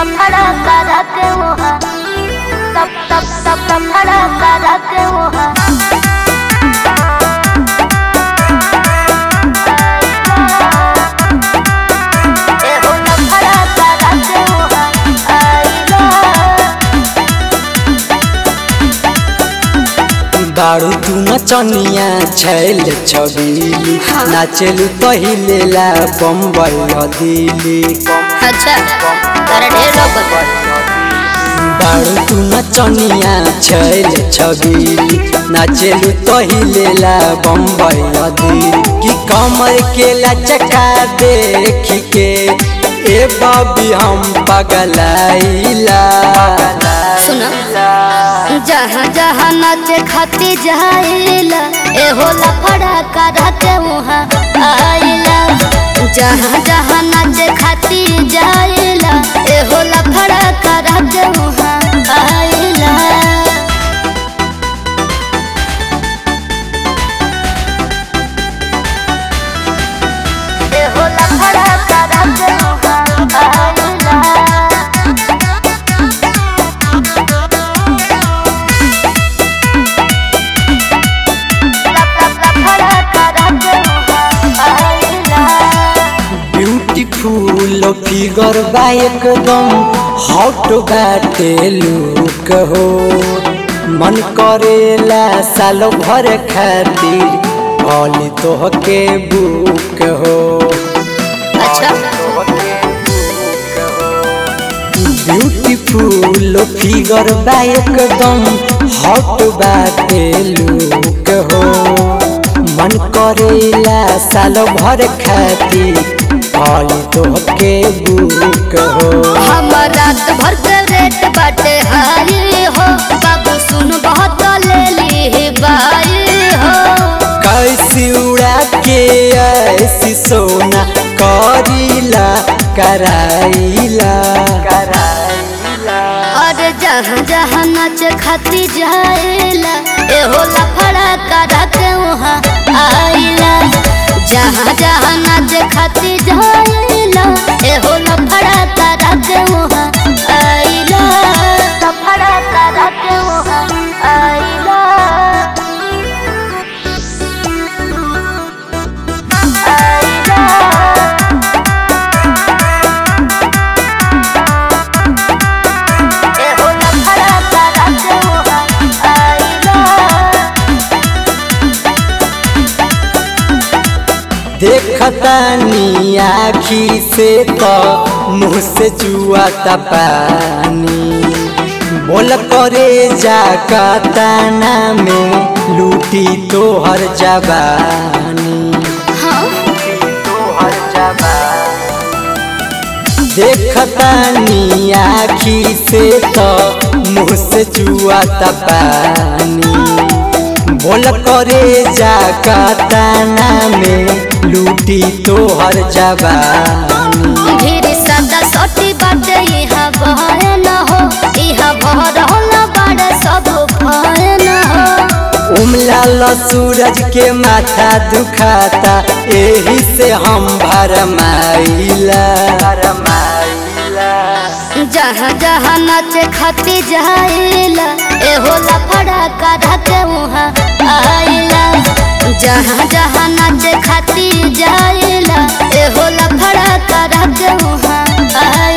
लफड़ा करा के वहाँ तब तब तब लफड़ा करा के वहाँ एहो लफड़ा करा के वहाँ आइला बारू तू नचनिया छैल छबीली नाचेलू पहिले ला बम्बई दिल्ली अच्छा तारा ढेर लोग बता बारू तू नचनिया छैल छबीली नाचेलू पहिले ला बम्बई दिल्ली कि कमर के लचका देख के ए बबी हम पगलाइला सुना जहाँ जहाँ नाचे खाती जाइला ए होला फड़ा करा के वहाँ आइला जहाँ जहाँ नाचे खाती जाइला ए होला फड़ा करा के वहाँ आइला ए होला फड़ा करा के वहाँ आइला ब्यूटीफुल फिगर बा एकदम हॉट बाटे लुक हो मन करेला साल भर खातिर भली तोहके बुक हो अच्छा ब्यूटीफुल फिगर बा एकदम हॉट बाटे लुक हो मन करेला साल भर खातिर भली तोहके बुक हो हम रात भर के रेट बाटे हाई हो बाबू सुन बहुत ले ली बाई हो कैसी उड़ा के ऐसी सोना करीला कराइला कराइला और जहाँ जहाँ नाच खाती जाइला ए होला फड़ा करा के वहाँ आइला जहाँ जहाँ नाच खाती जाइला ए होला फड़ा करा के वहाँ आइला फड़ा करा के वहाँ आइला देखतानी आखी से तो मुँह से चुआता पानी बोल करे जा कताना में लूटी तोहर जबानी तोहर जबानी देखतानी आखी से तो मुँह से चुआता पानी बोल करे जा कताना में लूटी तोहर जबानी ढेर सदा सटी बाटे यहाँ बहरे न हो यहाँ भरल बाड़े सब भरे न हो उमलाल सूरज के माथा दुखाता एही से हम भरमाइला भरमाइला जहाँ जहाँ नाचे खाती जाइला ए होला फड़ा करा के वहाँ आइला जहाँ जहाँ नाचे खाती जाइला ए होला फड़ा करा के वहाँ आइला